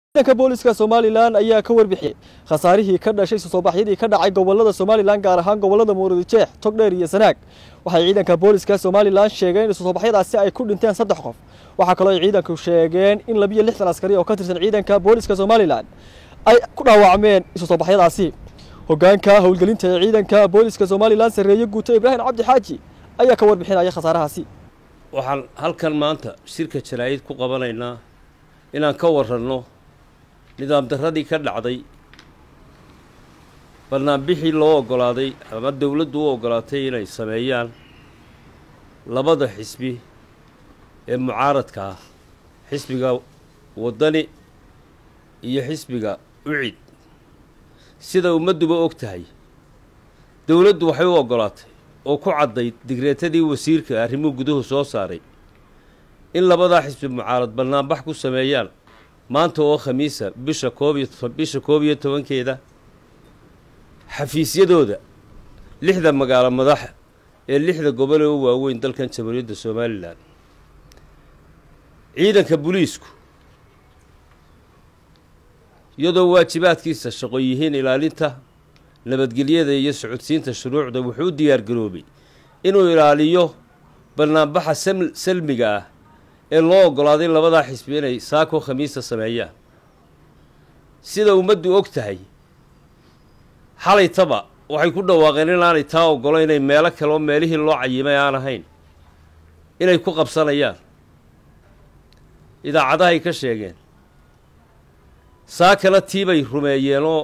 ciidanka booliska somalilan ayaa ka warbixiyey khasaarihii ka dhashay soobaxyadii ka dhacay gobolada somalilan gaar ahaan gobolada murudijeex togdheer iyo sanaag waxay ciidanka booliska somalilan sheegeen in soobaxyadaasi ay ku dhinteen saddex qof waxaa kaloo ay ciidanku sheegeen in labiyo lixdan askari oo ka tirsan ciidanka booliska somalilan ay ku dhaawacmeen isusoobaxyadaasi hogaanka howlgelinta ee ciidanka booliska somalilan sarreeye guuto ibraahim cabdi xaaji ayaa ka warbixinaya khasaarahaasi waxaan halkan maanta shirka jaraa'id ku qabanaynaa inaan ka waranno nidaam darradii ka dhacday bannaanbixii loo oggolaaday ama dowladdu u oggolaatay inay sameeyaan labada xisbi ee mucaaradka ah xisbiga waddani iyo xisbiga ucid sida ummadduba og tahay dowladdu waxay u oggolaatay oo ku caddayd digreetadii wasiirka arrimuhu guduhu soo saaray in labadaa xisbi mucaarad bannaanbax ku sameeyaan maanta oo khamiisa bisha koob iyo bisha koob iyo tobankeeda xafiisyadooda lixda magaalo madaxa ee lixda gobol ee u waaweyn dalkan jamhuuriyadda somalilan ciidanka booliisku iyadoo waajibaadkiisa shaqo yihiin ilaalinta nabadgelyada iyo socodsiinta shuruucda wuxuu u diyaar garoobay inuu ilaaliyo bannaanbaxa salmiga ah ee loo oggolaaday labadaa xisbi inay saako khamiista sameeyaan sida ummaddu og tahay xalaytaba waxay ku dhawaaqeen inaanay taa oggolo inay meelo kale oo meelihii loo cayimay aan ahayn inay ku qabsanayaan idaacadahay ka sheegeen saakana tiibay rumeeyeenoo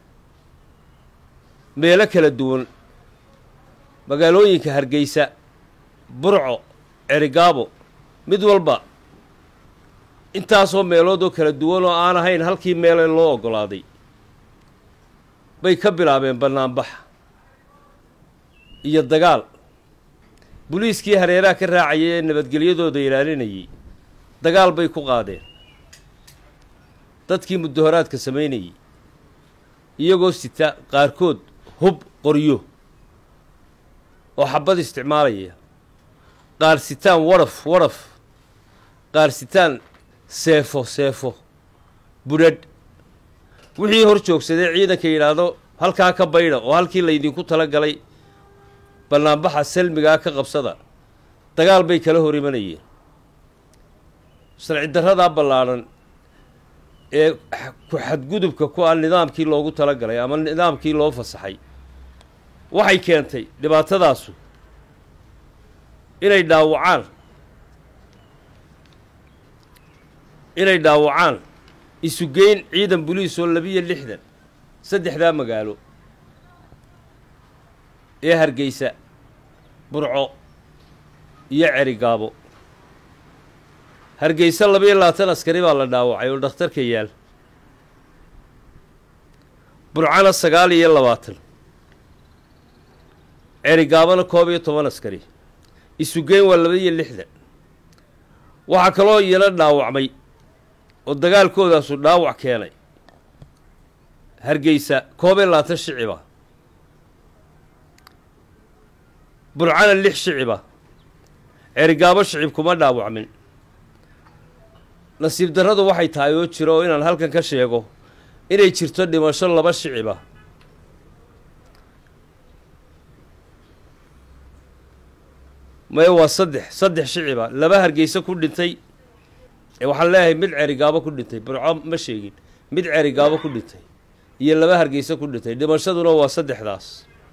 meelo kala duwan magaalooyinka hargeysa burco cerigaabo mid walba intaasoo meelood oo kala duwan oo aan ahayn halkii meele loo oggolaaday bay ka bilaabeen bannaanbaxa iyo dagaal boliiskii hareeraha ka raacayay ee nabadgelyadooda ilaalinayay dagaal bay ku qaadeen dadkii muddahoraadka samaynayay iyagoo sita qaarkood hub qoryo oo xabad isticmaalaya qaar sitaan waraf waraf qaar sitaan seefo seefo budhadh wixii hor joogsadee ciidanka yidhaahdo halkaa ka baydha oo halkii laydinku tala galay bannaanbaxa salmigaa ka qabsada dagaal bay kala hor imanayeen sharci darradaa ballaadhan ee ku xadgudubka ku ah nidaamkii loogu tala galay ama nidaamkii loo fasaxay waxay keentay dhibaatadaasu inay dhaawacaan inay dhaawacaan isugeyn ciidan boliis oo labiyo lixdan saddexdaa magaalo ee hargeysa burco iyo cerigaabo hargeysa labiyo labaatan askari baa la dhaawacay oo dhakhtarka yaal burcana sagaal iyo labaatan cerigaabona koob iyo toban askari isugeyn waa labaiyo lixdan waxaa kaloo iyana dhaawacmay oo dagaalkoodaasu dhaawac keenay hargeysa koob iyo labaatan shiciba burcana lix shiciba cerigaabo shicib kuma dhaawacmin nasiib darradu waxay tahay oo jiro oo inaan halkan ka sheego inay jirto dhimasho laba shiciba maye waa saddex saddex shiciba laba hargeysa ku dhintay ee waxaan leeyahay mid cerigaabo ku dhintay burco ma sheegin mid cerigaabo ku dhintay iyo laba hargeysa ku dhintay dhimashaduna waa saddexdaas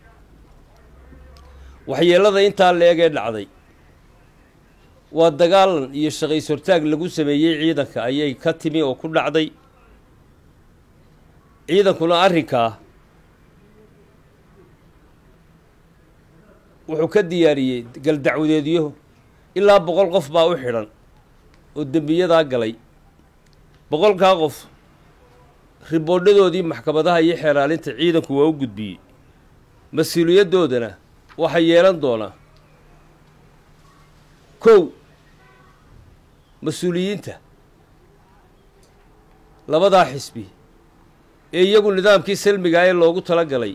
waxyeelada intaa la-eg ee dhacday waa dagaalan iyo shaqays hortaag lagu sameeyey ciidanka ayay ka timi oo ku dhacday ciidankuna arrinkaa wuxuu ka diyaariyey galdacwadeedyo ilaa boqol qof baa u xidhan oo dembiyadaa galay boqolkaa qof riboodhadoodii maxkamadaha iyo xeeraalinta ciidanku waa u gudbiyey mas-uuliyaddoodana waxay yeelan doonaa kow mas-uuliyiinta labadaa xisbi ee iyagu nidaamkii salmigaa ee loogu tala galay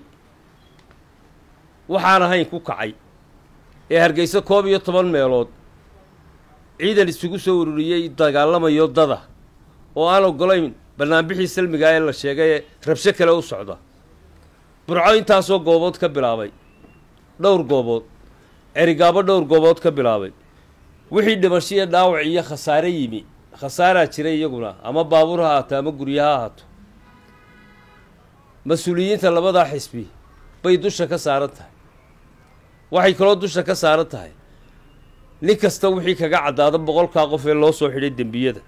waxaan ahayn ku kacay ee hargeysa koob iyo toban meelood ciidan isugu soo ururiyey dagaalamayo dada oo aan oggolayn bannaanbixii salmiga ee la sheegay ee rabsho kale u socda burco intaasoo goobood ka bilaabay dhowr goobood cerigaabo dhowr goobood ka bilaabay wixii dhimasho iyo dhaawac iyo khasaare yimi khasaaraa jira iyaguna ama baabuur ha ahaato ama guryo ha ahaato mas-uuliyiinta labadaa xisbi bay dusha ka saaran tahay waxay kaloo dusha ka saaran tahay nin kasta wixii kaga caddaado boqolkaa qof ee loo soo xidhay dembiyada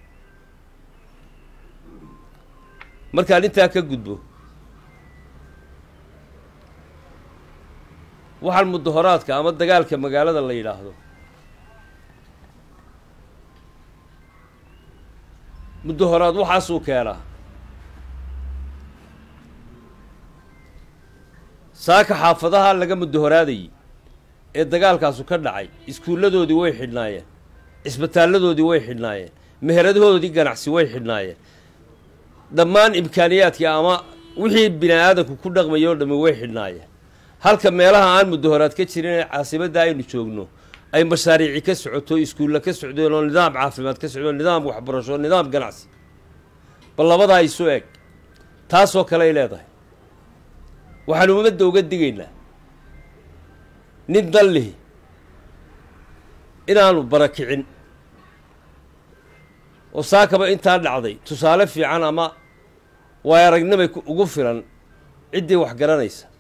markaan intaa ka gudbo waxaan mudahoraadka ama dagaalka magaalada la yidhaahdo mudahoraad waxaasuu keenaa saaka xaafadaha laga mudahoraadayay ee dagaalkaasu ka dhacay iskuulladoodii way xidhnaayeen cisbitaalladoodii way xidhnaayeen meheradahoodii ganacsi way xidhnaayeen dhammaan imkaaniyaadkii ama wixii bini aadanku ku dhaqmayay oo dhammi way xidhnaayeen halka meelaha aan mudahoraad ka jirin ee caasimadda aynu joogno ay mashaariici ka socoto iskuulla ka socdeen oo nidaam caafimaad ka socdo nidaam waxbarasho nidaam ganacsi bal labadaa isu eg taasoo kale ay leedahay waxaanu ummadda uga digaynaa nin dan lihi inaanu barakicin oo saakaba intaa dhacday tusaale fiican ama waay aragnimay ugu filan ciddii wax garanaysa